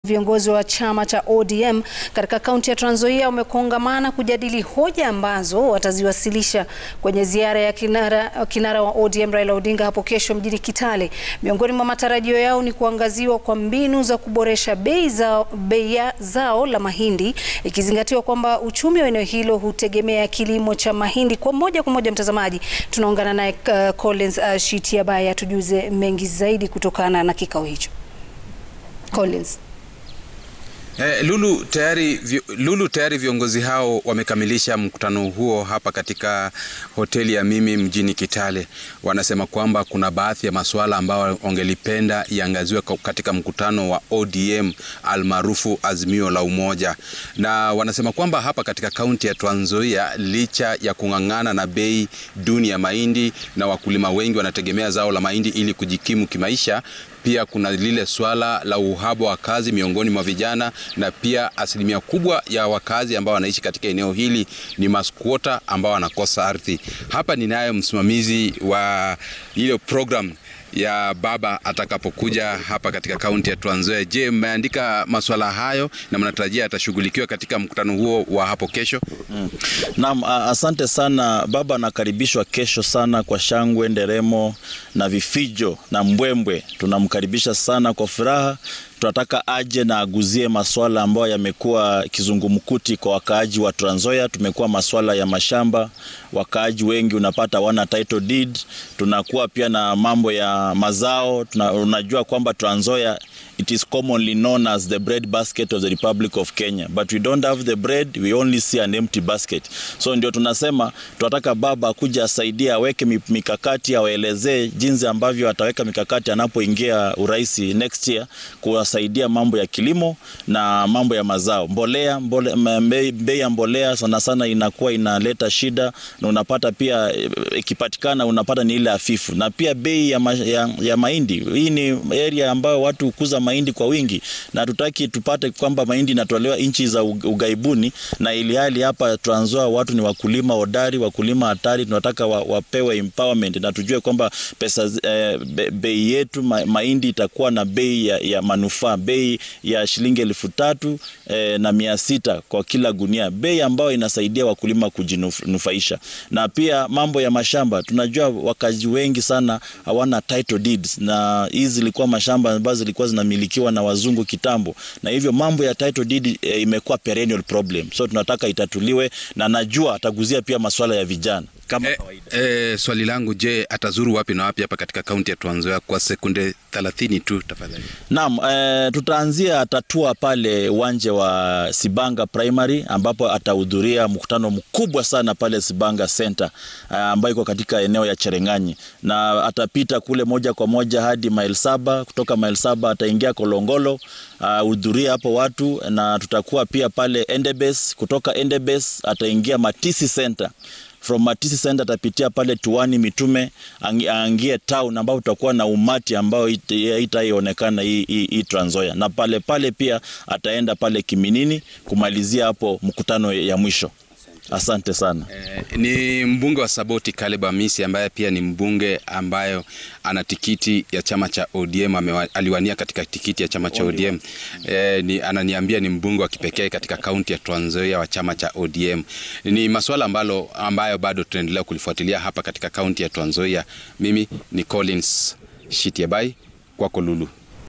Viongozi wa chama cha ODM katika kaunti ya Trans Nzoia wamekongamana kujadili hoja ambazo wataziwasilisha kwenye ziara ya kinara, kinara wa ODM Raila Odinga hapo kesho mjini Kitale. Miongoni mwa matarajio yao ni kuangaziwa kwa mbinu za kuboresha bei zao, bei ya zao la mahindi ikizingatiwa kwamba uchumi wa eneo hilo hutegemea kilimo cha mahindi. Kwa moja kwa moja, mtazamaji, tunaungana naye uh, Collins uh, Shitiabai atujuze mengi zaidi kutokana na kikao hicho. Collins. Eh, Lulu tayari, Lulu tayari viongozi hao wamekamilisha mkutano huo hapa katika hoteli ya Mimi mjini Kitale. Wanasema kwamba kuna baadhi ya masuala ambayo wangelipenda iangaziwe katika mkutano wa ODM almaarufu Azimio la Umoja, na wanasema kwamba hapa katika kaunti ya Trans Nzoia licha ya kung'ang'ana na bei duni ya mahindi na wakulima wengi wanategemea zao la mahindi ili kujikimu kimaisha pia kuna lile swala la uhaba wa kazi miongoni mwa vijana na pia asilimia kubwa ya wakazi ambao wanaishi katika eneo hili ni maskwota ambao wanakosa ardhi. Hapa ninaye msimamizi wa ile program ya baba atakapokuja hapa katika kaunti ya Trans Nzoia. Je, mmeandika masuala hayo na mnatarajia atashughulikiwa katika mkutano huo wa hapo kesho? Mm. Naam, asante sana. Baba anakaribishwa kesho sana kwa shangwe, nderemo na vifijo na mbwembwe. Tunamkaribisha sana kwa furaha. Tunataka aje na aguzie masuala ambayo yamekuwa kizungumkuti kwa wakaaji wa Trans Nzoia. Tumekuwa masuala ya mashamba, wakaaji wengi unapata wana title deed. Tunakuwa pia na mambo ya mazao. Tuna, unajua kwamba Trans Nzoia it is commonly known as the bread basket of the Republic of Kenya but we don't have the bread, we only see an empty basket. So ndio tunasema tunataka baba kuja asaidia, aweke mikakati, awaelezee jinsi ambavyo ataweka mikakati anapoingia urais next year kuwasaidia mambo ya kilimo na mambo ya mazao. Mbolea, mbole, bei ya mbolea sana sana inakuwa inaleta shida, na unapata pia ikipatikana unapata ni ile hafifu, na pia bei ya, ma, ya, ya mahindi. Hii ni area ambayo watu kuza mahindi kwa wingi, na tutaki tupate kwamba mahindi inatolewa nchi za ugaibuni, na ili hali hapa Trans Nzoia watu ni wakulima hodari, wakulima hatari. Tunataka wa, wapewe empowerment na tujue kwamba pesa eh, be, bei yetu ma, mahindi itakuwa na bei ya, ya manufaa, bei ya shilingi elfu tatu eh, na mia sita kwa kila gunia, bei ambayo inasaidia wakulima kujinufaisha. Na pia mambo ya mashamba, tunajua wakazi wengi sana hawana title deeds, na hizi zilikuwa mashamba ambazo zilikuwa zinamilikiwa na wazungu kitambo, na hivyo mambo ya title deed e, imekuwa perennial problem, so tunataka itatuliwe, na najua ataguzia pia masuala ya vijana kama eh, eh, swali langu, je, atazuru wapi na wapi hapa katika kaunti ya Trans Nzoia kwa sekunde 30 tu tafadhali? Naam, eh, tutaanzia tatua pale uwanja wa Sibanga Primary ambapo atahudhuria mkutano mkubwa sana pale Sibanga Center eh, ambayo iko katika eneo ya Cherengani, na atapita kule moja kwa moja hadi mile saba. Kutoka mile saba ataingia Kolongolo ahudhuria uh, hapo watu, na tutakuwa pia pale Endebess. Kutoka Endebess ataingia Matisi Center from Matisi Center atapitia pale Tuani Mitume aangie town ambapo tutakuwa na umati ambao itaionekana hii, hii, hii Trans Nzoia, na pale pale pia ataenda pale Kiminini kumalizia hapo mkutano ya mwisho. Asante sana. Eh, ni mbunge wa Saboti Caleb Amisi ambaye pia ni mbunge ambayo ana tikiti ya chama cha ODM amewa, aliwania katika tikiti ya chama cha ODM. Eh, ni, ananiambia ni mbunge wa kipekee katika kaunti ya Trans Nzoia wa chama cha ODM. Ni masuala ambalo ambayo bado tunaendelea kulifuatilia hapa katika kaunti ya Trans Nzoia. Mimi ni Collins Shitiabai kwako Lulu.